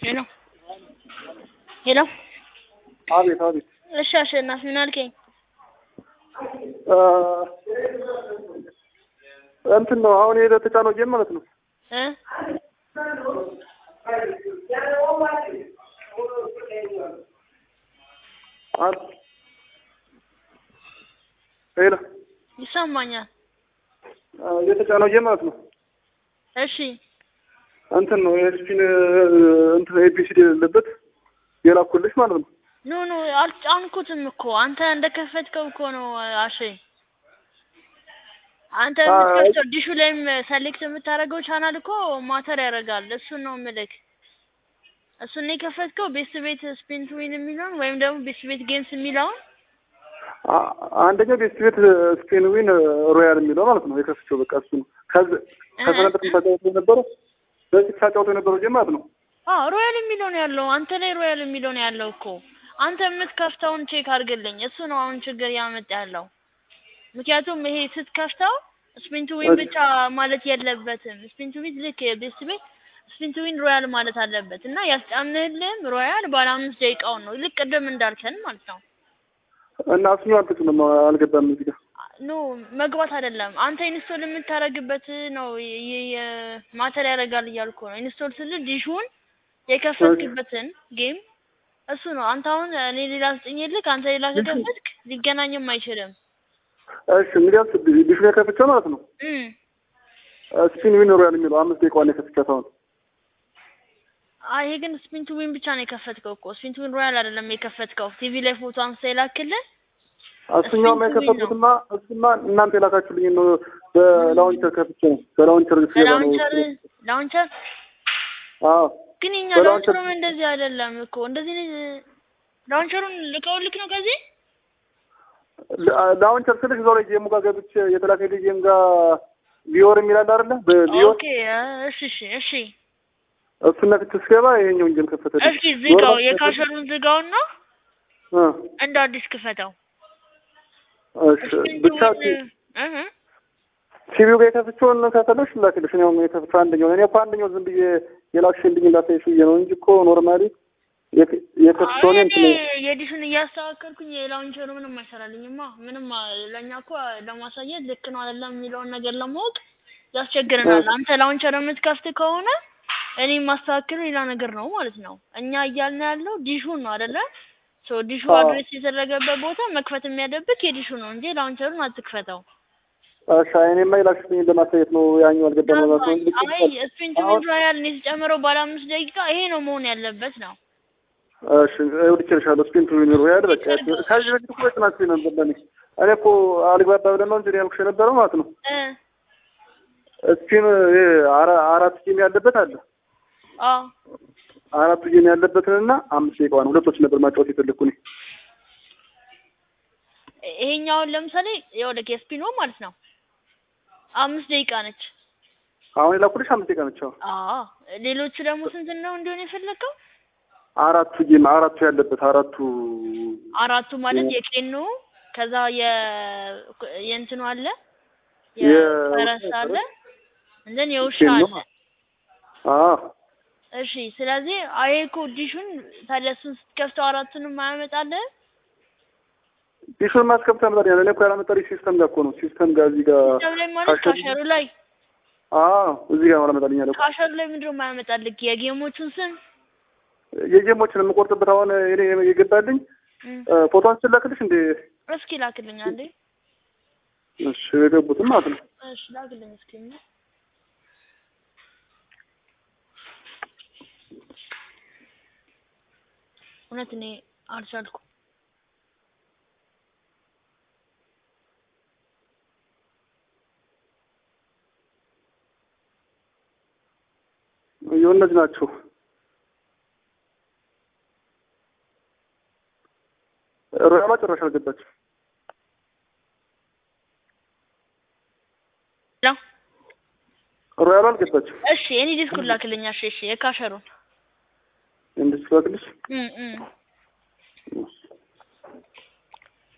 ሄሎ ሄሎ አቤት አቤት እሺ አሸናፊ ምን አልከኝ? እንትን ነው አሁን የሄደ ተጫነው ጌም ማለት ነው። እ አል ሄሎ ይሰማኛል። የተጫነው ጌም ማለት ነው። እሺ እንትን ነው የስፒን እንትን ኤቢሲዲ የሌለበት የላኩልሽ ማለት ነው። ኖ ኖ አልጫንኩትም እኮ አንተ እንደከፈትከው እኮ ነው አሼ። አንተ አይ። የምትከፍተው ዲሹ ላይም ሰሌክት የምታደርገው ቻናል እኮ ማተር ያደርጋል። እሱን ነው ምልክ እሱን ነው የከፈትከው ቤስት ቤት ስፒን ቱ ዊን የሚለውን ወይም ደግሞ ቤስት ቤት ጌምስ የሚለውን አ- አንደኛው ቤስት ቤት ስፔን ዊን ሮያል የሚለው ማለት ነው የከፍቼው በቃ እሱ ነው። ከዚ ከሰነበት ታጫወቱ የነበረው በፊት ታጫወቱ የነበረው ጌም ማለት ነው። አዎ ሮያል የሚለው ነው ያለው። አንተ ላይ ሮያል የሚለው ነው ያለው እኮ አንተ የምትከፍተውን ቼክ አድርግልኝ። እሱ ነው አሁን ችግር ያመጣ ያለው። ምክንያቱም ይሄ ስትከፍተው ስፒን ቱ ዊን እሺ። ብቻ ማለት የለበትም። ስፒን ቱ ዊን ልክ ቤስት ቤት ስፒን ቱ ዊን ሮያል ማለት አለበት እና ያስጫንህልህም ሮያል ባለ አምስት ደቂቃውን ነው ልክ ቅድም እንዳልከን ማለት ነው። እና እሱኛው አልተጭንም አልገባም እዚህ ጋር ኖ መግባት አይደለም። አንተ ኢንስቶል የምታደርግበት ነው የ- የ- የ- ማተር ያደርጋል እያልኩ ነው። ኢንስቶል ስል ዲሹን የከፈትክበትን ጌም እሱ ነው። አንተ አሁን እኔ ሌላ ስጥኝልክ አንተ ሌላ ከከፈትክ ሊገናኝም አይችልም። እሺ እንግዲያስ ዲሹን የከፍቼው ማለት ነው እም ስፒን ዊን ሮያል የሚለው አምስት ደቂቃዋን የከፍቻት አሁን አይ ይሄ ግን ስፒን ቱ ዊን ብቻ ነው የከፈትከው እኮ ስፒን ቱ ዊን ሮያል አይደለም የከፈትከው። ቲቪ ላይ ፎቶ አንስተ የላክልህ እሱኛውም ስፒን ቱ ዊን ነው። የከፈትኩትማ እሱማ እናንተ የላካችሁልኝ ነው በላውንቸር ከፍቼ ነው በላውንቸር ስገባ ነው ላውንቸር ላውንቸር አዎ ግን የኛ በላውንቸር- ላውንቸሩም እንደዚህ አይደለም እኮ እንደዚህ ነው- ላውንቸሩን ልከውልክ ነው ከዚህ ላ- ላውንቸር ስልሽ እዛው ላይ ጌሙ ጋር ገብቼ የተላከልኝ ጌም ጋር ቪዮር የሚላል አይደለ በቪዮር ኦኬ እሺ እሺ እሺ እሱን ነክቼ ስገባ ይሄኛውን ጌም ከፈተልኝ እስኪ ዝጋው የካሸሩን ዝጋውና እ እንደ አዲስ ክፈተው እሺ ብቻ እህ ቲቪው ጋር የከፍቼውን ከፈለሽ ላክልሽ እኔ አሁን የከፍቼው አንደኛው እኔ እኮ አንደኛው ዝም ብዬ የላክሽልኝ ላሳይሽ ብዬ ነው እንጂ እኮ ኖርማሊ የከ- የከፍቼውን እንትን የዲሹን እያስተካከልኩኝ የላውንቸሩ ምንም አይሰራልኝማ ምንም አ- ለእኛ እኮ ለማሳየት ልክ ነው አይደለም የሚለውን ነገር ለማወቅ ያስቸግረናል አንተ ላውንቸር የምትከፍት ከሆነ እኔ የማስተካክለው ሌላ ነገር ነው ማለት ነው እኛ እያልን ያለው ዲሹን ነው አይደለ ሶ ዲሹ አዎ። አድሬስ የተደረገበት ቦታ መክፈት የሚያደብቅ የዲሹ ነው እንጂ ላውንቸሩን አትክፈተው እሺ እኔማ የላክሽልኝ ለማሳየት ነው ያኛው አልገባም ማለት ነው እንጂ አይ ስፒን ቱ ዊን ሮያል ነው የተጨመረው ባለ አምስት ደቂቃ ይሄ ነው መሆን ያለበት ነው እሺ እልክልሻለሁ ስፒን ቱ ዊን ሮያል በቃ ከዚህ በፊት እኮ በጥናት ነበር ለኔ እኔ እኮ አልግባባ ብለን ነው እንጂ እኔ ያልኩሽ የነበረው ማለት ነው እ ስፒን ይሄ አራ- አራት ጌም ያለበት አለ አዎ አራቱ ጌም ያለበትንና አምስት ደቂቃዋን ሁለቶች ነበር ማጫወት የፈለግኩ እኔ ይሄኛውን ለምሳሌ የወደ የስፒኖ ማለት ነው አምስት ደቂቃ ነች። አሁን የላኩልሽ አምስት ደቂቃ ነች አሁን አዎ ሌሎቹ ደግሞ ስንት ነው እንዲሆን የፈለገው? አራቱ ጌም አራቱ ያለበት አራቱ አራቱ ማለት የቄኑ ከዛ የ የእንትኑ አለ የ- የፈረስ አለ እንደን የውሻ ኬኖ አለ። አዎ እሺ ስለዚህ አይ እኮ ዲሹን ታዲያ እሱን ስትከፍተው አራቱንም አያመጣልህ? ዲሹን ማስከፍታ መጣ እኔ እኮ ያላመጣልኝ ሲስተም ጋር እኮ ነው ሲስተም ጋር እዚህ ጋር ሲስተም ላይ ማለት ካሸሩ- ካሸሩ ላይ አዎ እዚህ ጋር አላመጣልኝ ያለው ካሸሩ ላይ ምንድን ነው የማያመጣልህ? የጌሞቹን ስም የጌሞችን የምቆርጥበት አሁን እኔ የገባልኝ እም፣ ፎቶን ስላክልሽ እንዴ እስኪ ላክልኝ አንዴ። እሺ የገቡትም ማለት ነው እሺ ላክልኝ እስኪ እውነት እኔ አልቻልኩም። ይኸው እነዚህ ናቸው ሮያሏ ጭራሽ አልገባችም ላ ሮያሏ አልገባችም እሺ እኔ ዲስኩን ላክልኝ። እሺ እሺ የካሸሩን እንድትላክልሽ እም እም